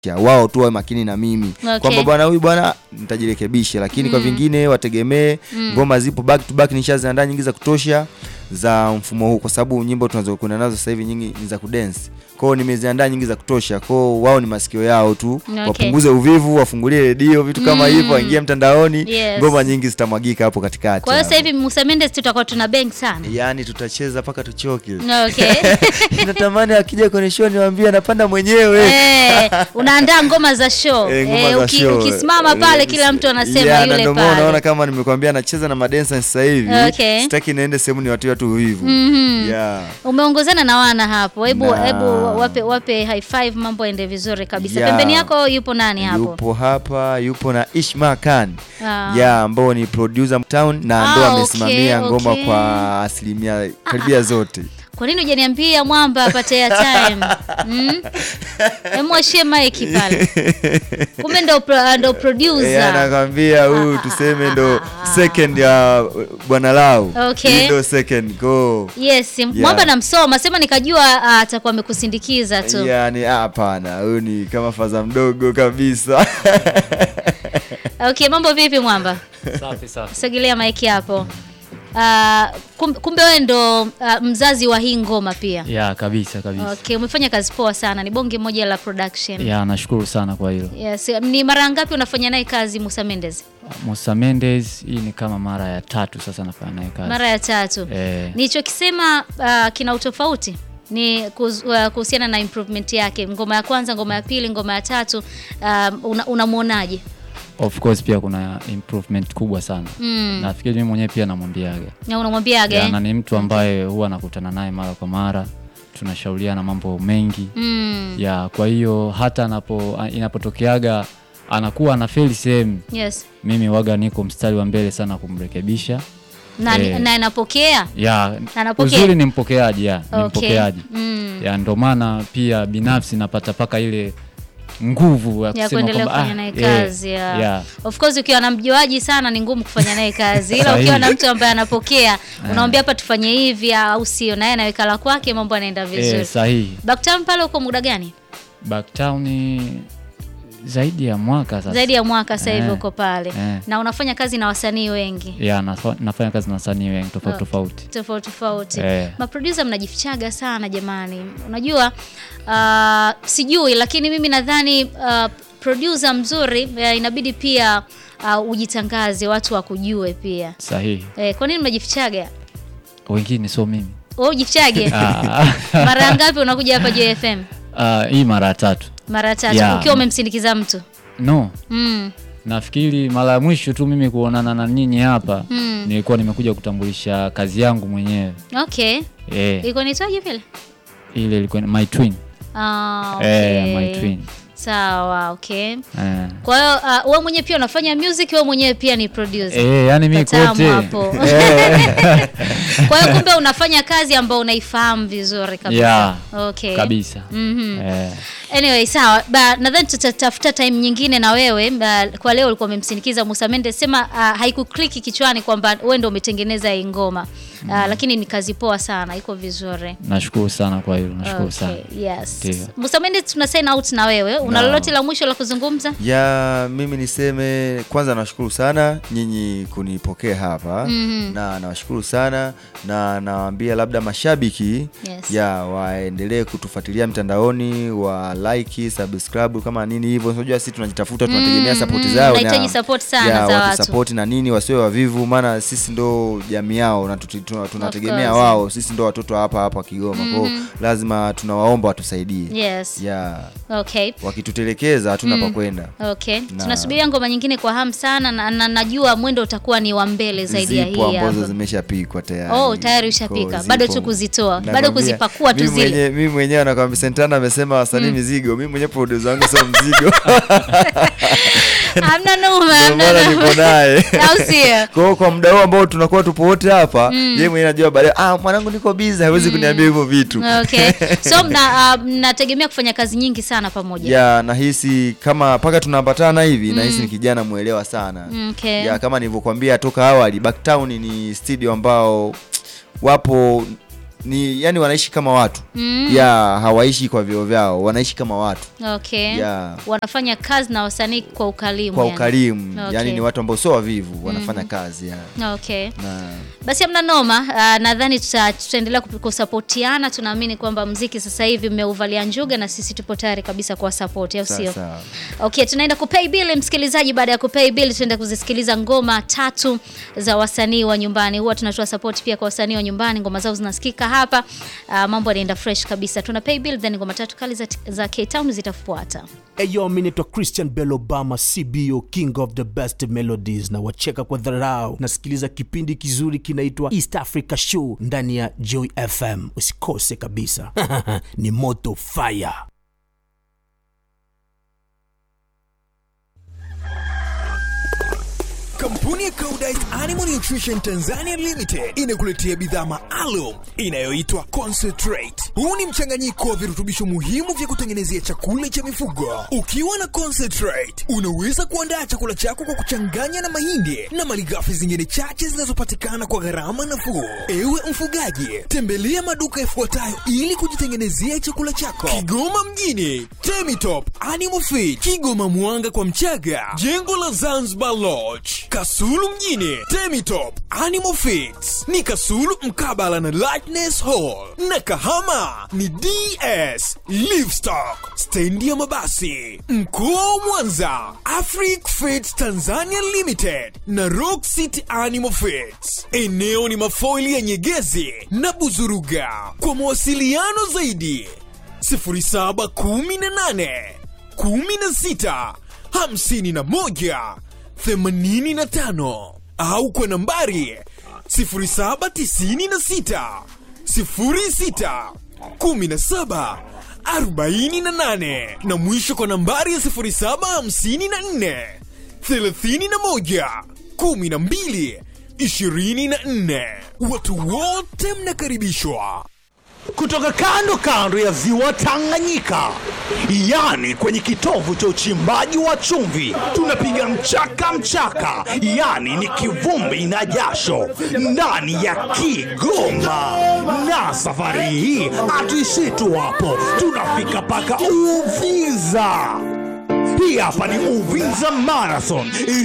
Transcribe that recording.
Ya, wao tu wawe makini na mimi Okay. kwamba bwana huyu bwana nitajirekebisha, lakini kwa vingine wategemee ngoma zipo back to back, nishaziandaa nyingi za kutosha za mfumo huu, kwa sababu nyimbo tunazokwenda nazo sasa hivi nyingi ni za kudance. Kwa hiyo nimeziandaa nyingi za kutosha, kwa hiyo wao ni masikio yao tu Okay. wapunguze uvivu, wafungulie redio, vitu kama hivyo, waingie mtandaoni, Yes. ngoma nyingi zitamwagika hapo katikati. Kwa hiyo sasa hapo. hivi Musa Mendes tutakuwa tuna bang sana. Yaani tutacheza mpaka tuchoke. Okay. Natamani akija kwenye show niwaambie anapanda mwenyewe. Eh, unaandaa ngoma za show. Eh, ngoma Eh, za uki- show. Ukisimama pale kila mtu anasema Yeah, na yule ndio maana pale. unaona kama nimekwambia anacheza na madensa sasa hivi. Okay. Sitaki niende sehemu ni watu watu hivu. Yeah. Umeongozana na wana hapo. Hebu Na- hebu wape wape high five mambo yaende vizuri kabisa. Yeah. Pembeni yako yupo nani hapo? Yupo hapa, yupo na Ishma Khan. Ah. Yeah, ambao ni producer town na Ah, ndo okay, amesimamia ngoma okay. kwa asilimia karibia zote. Kwa nini hujaniambia mwamba apate airtime? Mm? Hebu ashie mic pale. Kumbe ndo pro, ndo Eh, producer. anakwambia huyu tuseme ndo second ya bwana lao. Okay. Hii ndo second go. Yes, mwamba namsoma, sema nikajua ah, atakuwa amekusindikiza tu. Yani hapana, huyu ni kama faza mdogo kabisa. Okay, mambo vipi mwamba? Safi safi. Sogelea maiki hapo. Uh, kumbe, kumbe wewe ndo uh, mzazi wa hii ngoma pia. Ya kabisa kabisa. Okay, umefanya kazi poa sana. Ni bonge moja la production. Ya nashukuru sana kwa hilo. Yes, ni mara ngapi unafanya naye kazi Musa Mendes? Musa Mendes hii ni kama mara ya tatu sasa nafanya naye kazi. Mara ya tatu. Eh, Nilichokisema uh, kina utofauti ni kuhusu- uh, kuhusiana na improvement yake. Ngoma ya kwanza, ngoma ya pili, ngoma ya tatu uh, una- unamwonaje? of course pia kuna improvement kubwa sana. Mm. Nafikiri mimi mwenyewe pia namwambiaga. Na unamwambiaje? Ya, na ni mtu ambaye huwa nakutana naye mara kwa mara. Tunashauriana mambo mengi. Mm. Ya, kwa hiyo hata anapo inapotokeaga anakuwa anafeli sehemu, Yes. mimi waga niko mstari wa mbele sana kumrekebisha. Na Eh. na anapokea? Ya, Anapokea? uzuri ni mpokeaji, ya, ni Okay. mpokeaji. Mm. ya ndo maana pia binafsi napata paka ile nguvu ya ya kusema kuendelea kwamba kufanya naye eh, kazi ya. yeah. Of course ukiwa na mjuaji sana ni ngumu kufanya naye kazi, ila Sahihi. ukiwa na mtu ambaye anapokea unamwambia hapa tufanye hivi au sio, naye anaweka la kwake, mambo yanaenda vizuri. Eh, sahihi. Backtown pale uko muda gani? Backtown ni zaidi ya mwaka sasa. Zaidi ya mwaka sasa hivi Eh, uko pale eh. na unafanya kazi na wasanii wengi ya nafa- nafanya kazi na wasanii wengi tofauti Oh. tofauti. tofauti tofauti. Eh. Maproducer mnajifichaga sana jamani. Unajua uh, sijui lakini mimi nadhani uh, producer mzuri uh, inabidi pia uh, ujitangaze watu wakujue pia. Sahihi. Eh, kwa nini mnajifichaga? Wengine sio mimi. Wewe ujifichage? Ah, Mara ngapi unakuja hapa JFM? ah, hii mara ya tatu. Mara tatu Yeah. ukiwa umemsindikiza mtu. No, Mm. nafikiri mara ya mwisho tu mimi kuonana na nyinyi hapa Mm. nilikuwa nimekuja kutambulisha kazi yangu mwenyewe. Okay. Eh, Iko nitwaje vile? ile ilikuwa ni my twin. Ah, okay. Eh, my twin. Sawa, okay. Eh. Kwa hiyo uh, wewe mwenyewe pia unafanya music, wewe mwenyewe pia ni producer. Eh, yani mimi Katamu kote. hapo. Eh. Kwa hiyo kumbe unafanya kazi ambayo unaifahamu vizuri kabisa. Yeah, Okay. kabisa. Mhm. Eh, Anyway, sawa. Ba, nadhani tutatafuta time nyingine na wewe. Ba, kwa leo ulikuwa umemsindikiza Musa Mendes. Sema uh, haikukliki kichwani kwamba wewe ndio umetengeneza hii ngoma. Uh, lakini ni kazi poa sana, iko vizuri. nashukuru sana kwa hilo, nashukuru sana. Okay, yes. Ndio. Musa Mendes tuna sign out na wewe. Una Naam. lolote la mwisho la kuzungumza? ya mimi niseme kwanza nawashukuru sana nyinyi kunipokea hapa Mhm. na nawashukuru sana na nawaambia labda mashabiki Yes. ya waendelee kutufuatilia mtandaoni wa like subscribe kama nini hivyo unajua sisi tunajitafuta tunategemea Mm, support mm, zao nahitaji support sana ya, za watu. watusupport na nini wasiwe wavivu maana sisi ndo jamii yao na tuti- tuna- tunategemea course. wao sisi ndo watoto hapa hapa Kigoma kwao lazima tunawaomba watusaidie Yes. ya Okay. wakitutelekeza hatuna pa kwenda Okay. Na- Tunasubiria ngoma nyingine kwa hamu sana na, na najua mwendo utakuwa ni wa mbele zaidi ya zipo hii ambazo hapa. zimeshapikwa tayari. Oh, tayari ushapika. Kwa Bado zipo. tu kuzitoa. Bado Nakwambia, kuzipakua tu mimi zile. mwenye- Mimi mwenyewe nakwambia Santana amesema wasanii mizigo, mimi mwenyewe producer wangu sio mzigo. Hamna noma, Ndio hamna maana noma. nipo naye. Au sio? Kwa hiyo kwa muda huu ambao tunakuwa tupo wote hapa, yeye mwenyewe anajua baadaye, ah, mwanangu niko busy, hawezi kuniambia hivyo vitu. Okay. So mna uh, mnategemea kufanya kazi nyingi sana pamoja. Ya nahisi kama mpaka tunapatana hivi nahisi ni kijana mwelewa sana. Okay. Ya kama nilivyokuambia toka awali, Backtown ni studio ambao wapo ni yani wanaishi kama watu Mm. ya hawaishi kwa vyeo vyao wanaishi kama watu Okay. Yeah. Wanafanya kazi na wasanii kwa ukarimu. kwa yani. ukarimu Okay. yani ni watu ambao sio wavivu wanafanya kazi ya. Okay. na Basi hamna noma. Uh, nadhani tuta, tutaendelea kup- kusapotiana. Tunaamini kwamba mziki sasa hivi mmeuvalia njuga na sisi tupo tayari kabisa kwa support, au sio? sasa Okay, tunaenda kupay bill msikilizaji. Baada ya kupay bill, tunaenda kuzisikiliza ngoma tatu za wasanii wa nyumbani. Huwa tunatoa support pia kwa wasanii wa nyumbani, ngoma zao zinasikika hapa. Uh, mambo yanaenda fresh kabisa. Tuna pay bill, then ngoma tatu kali za, za K-Town zitafuata. Eyo, mi naitwa Christian Bell Obama, CBO, king of the best melodies, na wacheka kwa dharau. Nasikiliza kipindi kizuri kinaitwa East Africa Show ndani ya Joy FM, usikose kabisa. ni moto fire. Kampuni ya Koudijt Animal Nutrition Tanzania Limited inakuletea bidhaa maalum inayoitwa Concentrate. Huu ni mchanganyiko wa virutubisho muhimu vya kutengenezea chakula cha mifugo. Ukiwa na Concentrate, unaweza kuandaa chakula chako kwa kuchanganya na mahindi na malighafi zingine chache zinazopatikana kwa gharama nafuu. Ewe mfugaji, tembelea maduka yafuatayo ili kujitengenezea chakula chako. Kigoma mjini, Temitop Animal Feed, Kigoma Mwanga kwa Mchaga, jengo la Zanzibar Lodge, Kasulu mjini, Temitop Animal Feeds ni Kasulu mkabala na Lightness Hall, na Kahama ni DS Livestock, stendi ya mabasi. Mkoa wa Mwanza, Afric Feeds Tanzania Limited na Rock City Animal Feeds. Eneo ni mafoili ya Nyegezi na Buzuruga. Kwa mawasiliano zaidi 0718 16 51 85 au kwa nambari 0796 06 17 48 na mwisho kwa nambari ya 0754 31 12 24. Watu wote mnakaribishwa. kutoka kando kando ya ziwa Tanganyika, yani kwenye kitovu cha uchimbaji wa chumvi, tunapiga mchaka mchaka, yani ni kivumbi na jasho ndani ya Kigoma. Na safari hii hatuishii tu hapo, tunafika mpaka Uvinza. Hii hapa ni Uvinza Marathon